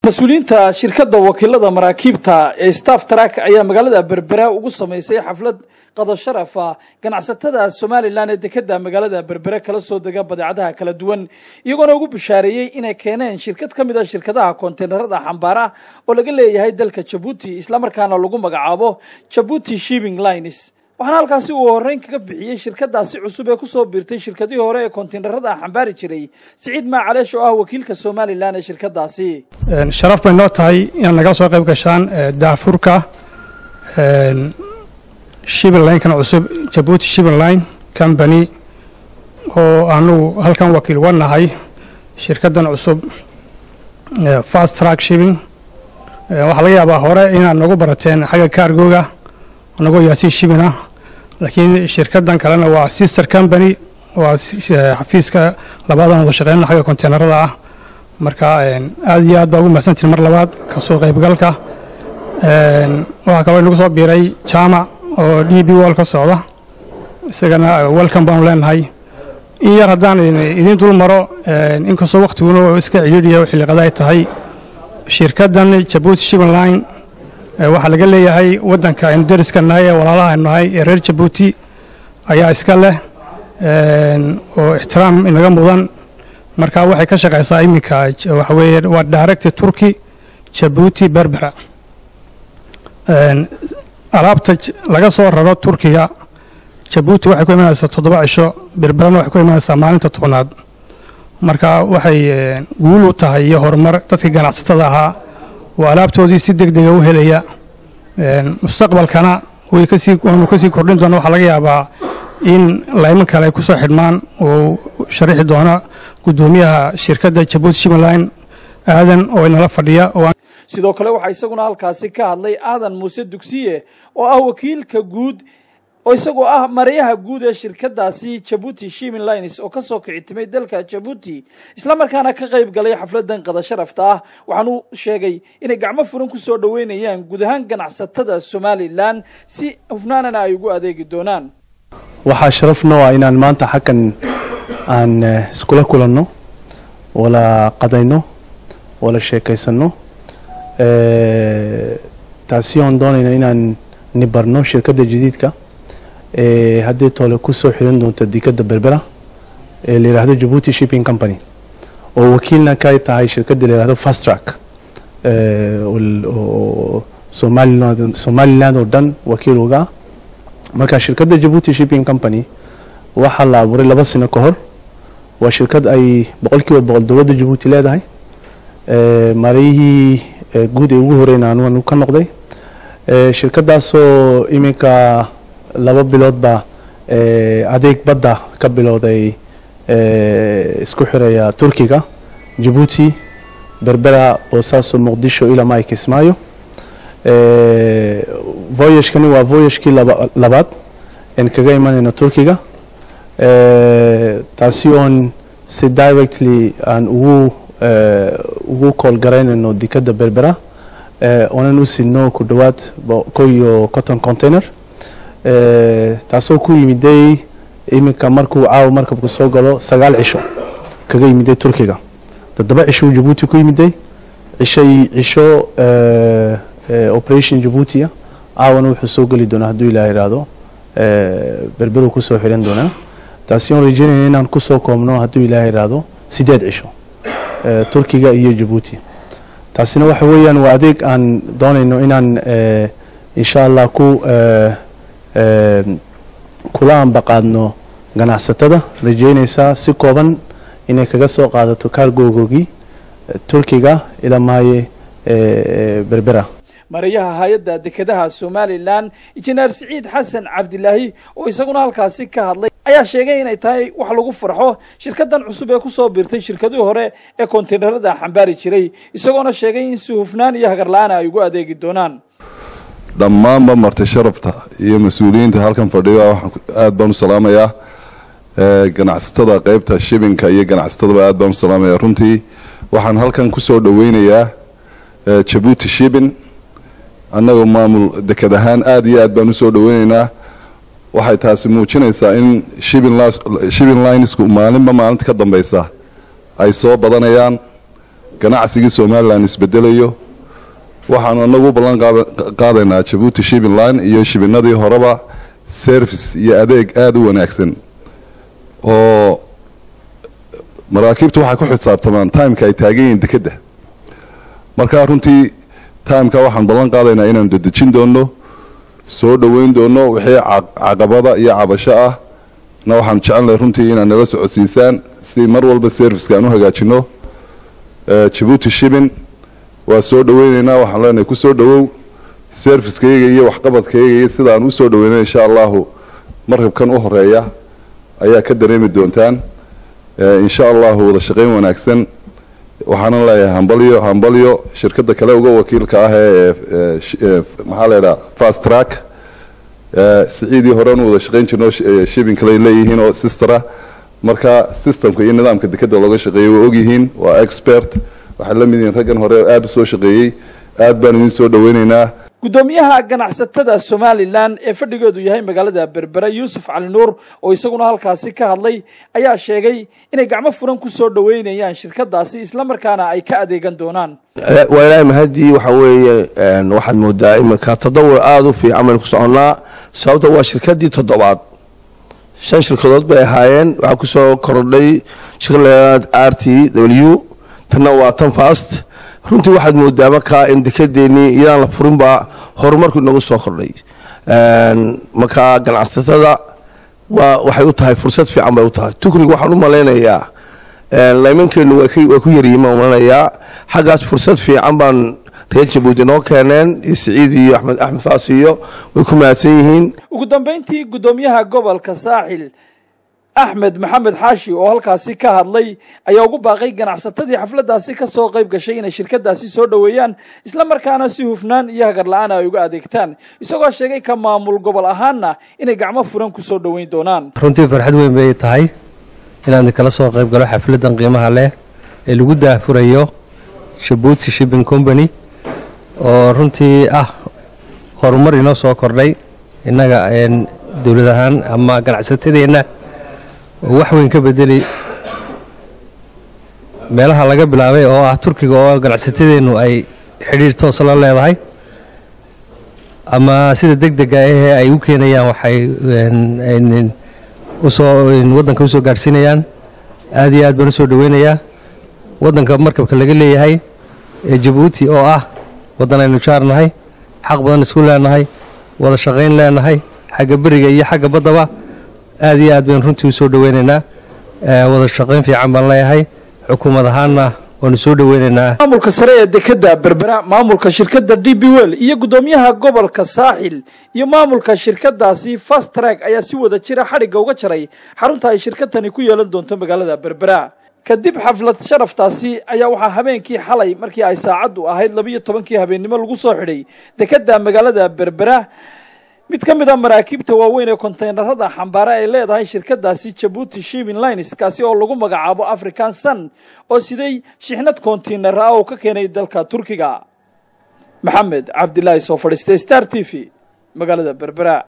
mas-uuliyiinta shirkadda wakiilada maraakiibta ee staff track ayaa magaalada berbera ugu samaysay xaflad qado sharafa ganacsatada somalilan ee dekeda magaalada berbere kala soo dega badeecadaha kala duwan iyagoona ugu bishaareeyey inay keeneen shirkad ka mid a shirkadaha konteynerada xambaara oo laga leeyahay dalka jabuuti islamarkaana lagu magacaabo jabuuti shipping lines waxaana halkaasi uu horreyn kaga bixiyey shirkadaasi cusub ee kusoo biirtay shirkadihii hore ee konteynerada xambaari jiray siciid maacaleesh oo ah wakiilka somalilan ee shirkadaasi sharaf bay noo tahay inaad nagala soo qayb gashaan daafurka shipping line-kan cusub jabuuti shipping line company oo anugu halkan wakiil wa nahay shirkaddan cusub fast track shipping waxaa laga yaabaa hore inaad nagu barateen xagga kaargooga anagoo yaasiin shibina laakiin shirkaddan kalena waa sister company waa xafiiska labaadan wada shaqeynana xagga konteynerada ah marka aad iyo aad baa ugu mahadsantihin mar labaad kasoo qaybgalka waxaa kaloo inagu soo biiray jaamac oo d b wall ka socda isagana welcome baanu leenahay in yar haddaan idiin dul maro inkastoo wakhtiguna iska cidhiidhiya xilliqada ay tahay shirkaddan jabuuti shipping line waxaa laga leeyahay waddanka aynu dariska nahay ee walaalaha aynu nahay ee reer jabuuti ayaa iska leh oo ixtiraam inaga mudan marka waxay ka shaqaysaa iminka waxa weeye waa director turki jabuuti berbera alaabta laga soo raro turkiga jabuuti waxay ku imanaysaa toddoba cisho berberana waxay ku imanaysaa maalinta tobnaad marka waxay guul u tahay iyo horumar dadkii ganacsatada ahaa oo alaabtoodii si deg dega u helaya mustaqbalkana waanu kasii kordhin doona waxaa laga yaabaa in layman kale ay ku soo xidhmaan oo sharixi doona guddoomiyaha shirkadda jabuuti shimmerline aadan oo inala fadhiya sidoo kale waxaa isaguna halkaasi ka hadlay aadan muuse dugsiye oo ah wakiilka guud oo isagoo ah marayaha guud ee shirkadaasi jabuuti shipping lines oo kasoo kicitimay dalka jabuuti islamarkaana ka qayb galay xafladan qada sharafta ah waxaanu sheegay inay gacmo furan ku soo dhoweynayaan guud ahaan ganacsatada somalilan si hufnaanana ay ugu adeegi doonaan waxaa sharaf noo ah inaan maanta xaggan aan iskula kulanno wala qadayno wala sheekaysanno taasi oon doonayno inaan nibarno shirkadda jadiidka haddii toole kusoo xiran doonta dekadda berbera ee la yidhaahdo jabuuti shipping company oo wakiilna ka tahay shirkadda la yidhahdo fast track oo somaliland somaliland oo dhan wakiil uga ah marka shirkadda jabuuti shipping company waxaa la abuuray laba sano ka hor waa shirkad ay boqolkiiba boqol dowladda jabuuti leedahay marayihii guud ee ugu horeyna anuanu ka noqday shirkadaasoo iminka laba biloodba adeeg badda ka bilowday isku xiraya turkiga jabuuti berbera boosaaso muqdisho ilaa maay kismaayo voyagekani waa voyagekii labaad en kaga imanayno turkiga taasi oon si directly aan ugu ugu kool garaynayno dekadda berbera oonan u sidno ku dhowaad ko iyo cotton container taasoo ku yimiday iminka markuu caawa markabku soo galo sagaal cisho kaga yimiday turkiga toddoba cisho jabuuti ku yimiday cishay cisho operation jabuutia caawana wuxuu soo geli doonaa hadduu ilaah ihahdo berberuu kusoo xiran doonaa taasi oon rajeynayna inaan kusoo koobno hadduu ilaah ihahdo sideed cisho turkiga iyo jabuuti taasina waxa weeyaan waa adeeg aan doonayno inaan insha allah ku kula ambaqaadno ganacsatada rajeynaysaa si kooban inay kaga soo qaadato kaargogoogii turkiga ilaa maaye berbera marayaha hay-adda dekedaha somalilan injineer siciid xasan cabdilaahi oo isaguna halkaasi ka hadlay ayaa sheegay inay tahay wax lagu farxo shirkadan cusub ee kusoo biirtay shirkadii hore ee konteynerada xambaari jiray isagoona sheegay in si hufnaan iyo hagarla-aana ay ugu adeegi doonaan dhammaanba marti sharafta iyo mas-uuliyiinta halkan fadhiga aad baan u salaamayaa ganacsatada qeybta shibinka iyo ganacsatadaba aad baan u salaamaya runtii waxaan halkan kusoo dhaweynayaa jabuuti shibin annagoo maamul deked ahaan aad iyo aad baan usoo dhaweyneynaa waxay taasi muujinaysaa in shipping linesku maalinba maalinta ka dambeysa ay soo badanayaan ganacsigii somalilan isbedelayo waxaanu anagu u ballan qaadaynaa jabuuti shibin line iyo shibinadii horeba service iyo adeeg aada u wanaagsan oo maraakiibtu waxay ku xisaabtamaan timeka ay taagan yihiin dekedda marka runtii timeka waxaan ballan qaadaynaa inaanu dedejin doono soo dhoweyn doono wixii caqabada iyo cabasho ah na waxaanu jecelnahay runtii inaad nala socodsiisaan si mar walba serviceka aan u hagaajino jabuuti shibin waa soo dhoweyneynaa waxaan leenahay ku soo dhowow servicekayga iyo waxqabadkayga iyo sidaan u soo dhoweynay insha allahu markabkan u horeeya ayaa ka dareemi doontaan insha allahu wada shaqayn wanaagsan waxaanan leeyahay hambalyo hambalyo shirkadda kale uga wakiilka ah ee maxaa leedhaha fast track siciidii horean wada shaqayn jirno shibin kale leeyihiin oo sistera marka systemka iyo nidaamka dekeda looga shaqeeyay waa ogyihiin waa expert waxay la mid yihiin raggan hore aada u soo shaqeeyey aad baan idin soo dhoweyneynaa guddoomiyaha ganacsatada somalilan ee fadhigeedu yahay magaalada berbera yuusuf cali nuur oo isaguna halkaasi ka hadlay ayaa sheegay inay gacmo furan ku soo dhoweynayaan shirkadaasi islamarkaana ay ka adeegan doonaan waa ilaahay mahadii waxa weeye waxaad moodaa iminka tadawur aada u fiican baynu ku soconnaa sababta waa shirkadii toddobaad shan shirkadood bay ahaayeen waxaa kusoo kordhay shirkad r t w tanna waa tan fast runtii waxaad moodaa markaa in dekedeenii iyadaan la furinba horumarku inagu soo kordhay markaa ganacsatada waa waxay u tahay fursad fiican bay u tahay tukrig waxaan u malaynayaa laymankeenu waa ku yaryihiin malanayaa xaggaas fursad fiican baan reer jabuuti noo keeneen iyo siciid iyo axmed axmed faas iyo way ku mahadsan yihiin ugu dambeyntii guddoomiyaha gobolka saaxil axmed maxamed xaashi oo halkaasi ka hadlay ayaa ugu baaqay ganacsatadii xafladdaasi ka soo qayb gashay inay shirkadaasi soo dhoweeyaan islamarkaana si hufnaan iyo hagar la-aan ay uga adeegtaan isagoo sheegay ka maamul gobol ahaanna inay gacmo furan ku soo dhoweyn doonaan runtii farxad weyn bay tahay inaan kala soo qayb galo xafladdan qiimaha leh ee lagu daahfurayo jabuuti shipping company oo runtii ah horumar inoo soo kordhay innaga dowlad ahaan ama ganacsatadeenna oo wax weyn ka bedeli meelaha laga bilaabay oo ah turkiga oo ganacsatadeennu ay xidhiir toosa la leedahay ama sida deg dega ahee ay u keenayaan waxay usoo waddanka usoo gaadhsiinayaan aad iyo aad baan usoo dhoweynayaa waddanka markabka laga leeyahay ee jabuuti oo ah waddan aynu jaarnahay xaq badan isku leenahay wada shaqayn leenahay xagga beriga iyo xagga baddaba aad iyo aad baynu runtii usoo dhoweynaynaa wada shaqayn fiican baan leeyahay xukuumad ahaanna waanu soo dhoweynaynaa maamulka sare ee dekeda berbera maamulka shirkadda d b wel iyo guddoomiyaha gobolka saaxil iyo maamulka shirkadaasi fast track ayaa si wada jira xadhigga uga jaray xarunta ay shirkadani ku yeelan doonto magaalada berbera kadib xaflad sharaftaasi ayaa waxaa habeenkii xalay markii ay saacaddu ahayd labiiyo tobankii habeennimo lagu soo xidhay dekeda magaalada berbera mid ka mid a maraakiibta waaweyn ee konteynarada xambaare ay leedahay shirkadaasi jabuuti shibin lines kaasi oo lagu magacaabo african sun oo siday shixnad kontiinar ah oo ka keenay dalka turkiga maxamed cabdilaahi soo fadhiistay star t v magaalada berbera